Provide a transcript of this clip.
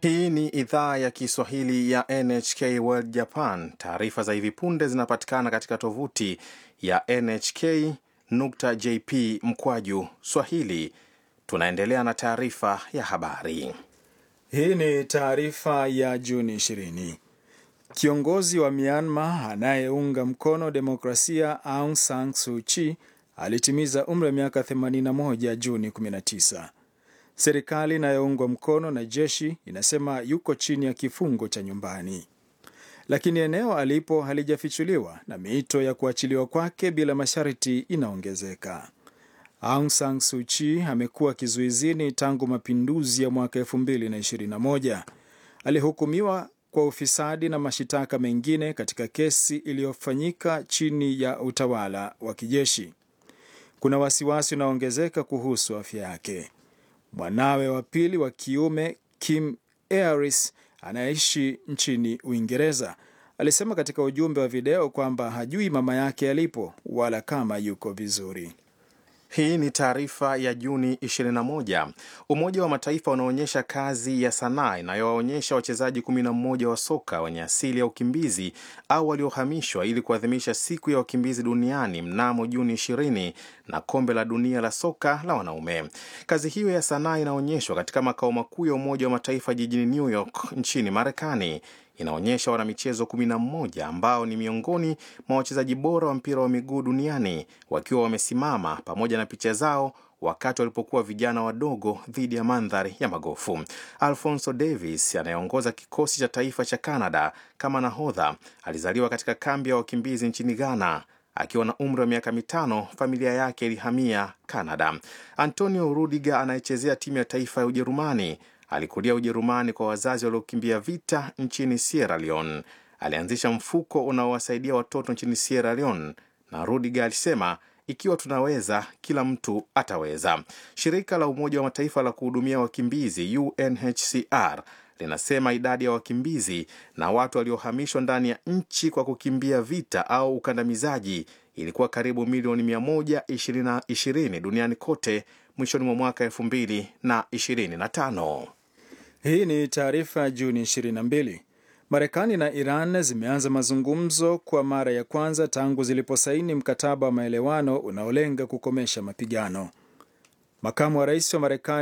Hii ni idhaa ya Kiswahili ya NHK World Japan. Taarifa za hivi punde zinapatikana katika tovuti ya nhk.jp mkwaju swahili. Tunaendelea na taarifa ya habari. Hii ni taarifa ya Juni 20. Kiongozi wa Myanmar anayeunga mkono demokrasia Aung San Suu Kyi alitimiza umri wa miaka 81 Juni 19. Serikali inayoungwa mkono na jeshi inasema yuko chini ya kifungo cha nyumbani, lakini eneo alipo halijafichuliwa na miito ya kuachiliwa kwake bila masharti inaongezeka. Aung San Suu Kyi amekuwa kizuizini tangu mapinduzi ya mwaka 2021. Alihukumiwa kwa ufisadi na mashitaka mengine katika kesi iliyofanyika chini ya utawala wa kijeshi. Kuna wasiwasi unaoongezeka kuhusu afya yake. Mwanawe wa pili wa kiume Kim Aris anayeishi nchini Uingereza alisema katika ujumbe wa video kwamba hajui mama yake alipo wala kama yuko vizuri. Hii ni taarifa ya Juni 21. Umoja wa Mataifa unaonyesha kazi ya sanaa inayowaonyesha wachezaji 11 wa soka wenye asili ya ukimbizi au waliohamishwa ili kuadhimisha siku ya wakimbizi duniani mnamo Juni 20 na kombe la dunia la soka la wanaume. Kazi hiyo ya sanaa inaonyeshwa katika makao makuu ya Umoja wa Mataifa jijini New York nchini Marekani inaonyesha wanamichezo 11 ambao ni miongoni mwa wachezaji bora wa mpira wa miguu duniani wakiwa wamesimama pamoja na picha zao wakati walipokuwa vijana wadogo dhidi ya mandhari ya magofu. Alfonso Davis anayeongoza kikosi cha taifa cha Canada kama nahodha alizaliwa katika kambi ya wakimbizi nchini Ghana. Akiwa na umri wa miaka mitano, familia yake ilihamia Canada. Antonio Rudiger anayechezea timu ya taifa ya Ujerumani alikulia Ujerumani kwa wazazi waliokimbia vita nchini Sierra Leone. Alianzisha mfuko unaowasaidia watoto nchini Sierra Leone, na Rudiger alisema ikiwa tunaweza, kila mtu ataweza. Shirika la Umoja wa Mataifa la kuhudumia wakimbizi UNHCR linasema idadi ya wakimbizi na watu waliohamishwa ndani ya nchi kwa kukimbia vita au ukandamizaji ilikuwa karibu milioni 120 duniani kote mwishoni mwa mwaka 2025. Hii ni taarifa ya Juni 22. Marekani na Iran zimeanza mazungumzo kwa mara ya kwanza tangu ziliposaini mkataba wa maelewano unaolenga kukomesha mapigano. Makamu wa rais wa Marekani